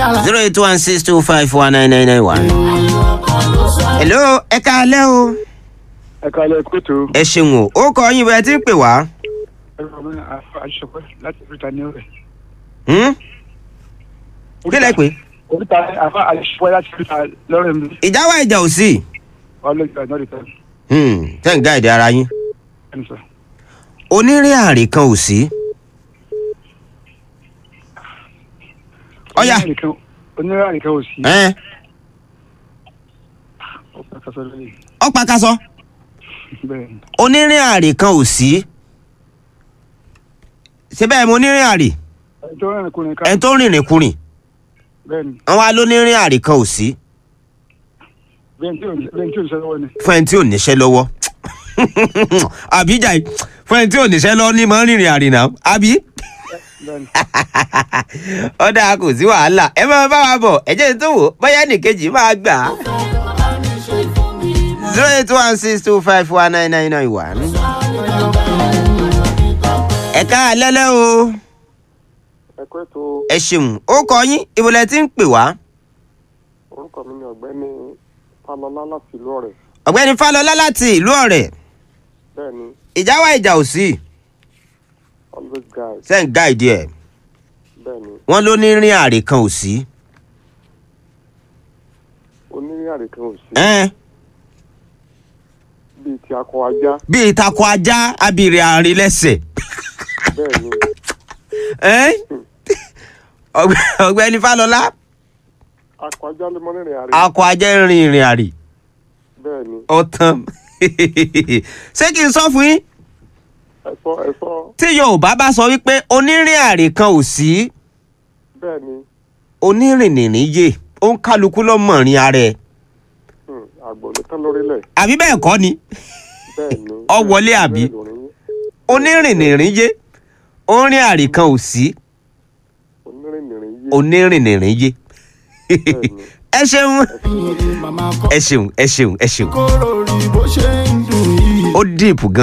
yàrá. zero eight one six two five one nine nine nine one. hello ẹ káalẹ́ o ẹ kálẹ̀ kóòtù ẹ ṣeun o ó kọ yín bẹ́ẹ̀ tí ń pè wá. ẹ̀rọ mi àṣọpẹ́ láti oríta ní ọ̀rẹ́. Hmm? kí lẹ pé oríta àfa àṣọpẹ́ láti oríta lọ́rẹ̀ mi ìjà wà ìjà ò sí. ọlọ́jà náà rí tẹ́lẹ̀ Hmm, tẹ́ ń gáàdì ara yín. ẹni sọ. onírìn àrè kan ò sí. ọ̀yà onírà nìkan ò sí ẹ̀ ọ̀pọ̀ àkàsọ lórí ọ̀pá kasọ bẹ́ẹ̀ ni onírìn àrè kan ò sí. ṣé bẹ́ẹ̀ mo onírìn àrè ẹni tó rìn kùnrin ká ẹni tó rìnrìn kurìn bẹ́ẹ̀ ni wọn wá lónírìn àrè kan ò sí bẹ́ẹ̀ tí ò ní bẹ́ẹ̀ tí ò ní sẹ́lọ́wọ́ ni fún ẹni tí ò níṣẹ́ lọ́wọ́ àbíjà yìí, fún ẹni tí ò níṣẹ́ lọ́wọ́ ní máa ń rìnrìn àrè náà àbí. bẹ́ẹ̀ ni ọ̀dà kò sí wàhálà ẹ máa bá wa bọ̀ ẹ jẹ́ tó wò bóyá nìkejì máa gbà á. zero eight one six two five one nine nine nine one. ẹ ká lẹ́lẹ́ o ẹ̀kọ́ ètò ẹ ṣeun ó kọ yín ìbòlẹ̀ tí ń pè wá. orúkọ mi ni ọ̀gbẹ́ni Fálọlá láti ìlú ọ̀rẹ́ ọ̀gbẹ́ni Fálọlá láti ìlú ọ̀rẹ́ bẹ́ẹ̀ ni ìjà wá ìjà ò sí always guide sẹ́ǹ gáìdì ẹ̀ bẹ́ẹ̀ ni wọ́n ló ní rìn àrè kan ò sí. onírìnàrè kan ò sí ẹ́n, bíi ti akọ ajá bí ìtakò ajá abìrì àárín lẹ́sẹ̀. bẹ́ẹ̀ ni ẹ́n? Ọ̀gbẹ́- ọ̀gbẹ́ni Fálọlá akọ ajá ló mọ rìnrìn àrè akọ ajá ń rin ìrìn àrè. bẹ́ẹ̀ ni ọtán ṣé kí n sọ fún yín ẹ̀sọ́ ẹ̀sọ́ tí yorùbá bá sọ wípé onírìn àrè kan ò sí bẹ́ẹ̀ ni onírìnrìn yé ó ń kálukú lọ́mọ̀rin ara ẹ̀ hmm, àgbò ló tán lórílẹ̀ àbí bẹ́ẹ̀ kọ́ ni bẹ́ẹ̀ ni Ọ wọlé àbí? bẹ́ẹ̀ lórí yín. onírìnrìn yé orin àrè kan ò sí onírìnrìn yé onírìnrìn yé bẹ́ẹ̀ ni ẹ ṣeun màmá kọ́ ẹ ṣeun ẹ ṣeun ẹ ṣeun kóró rí bó ṣe ń dùn yìí. ó dìpù gan.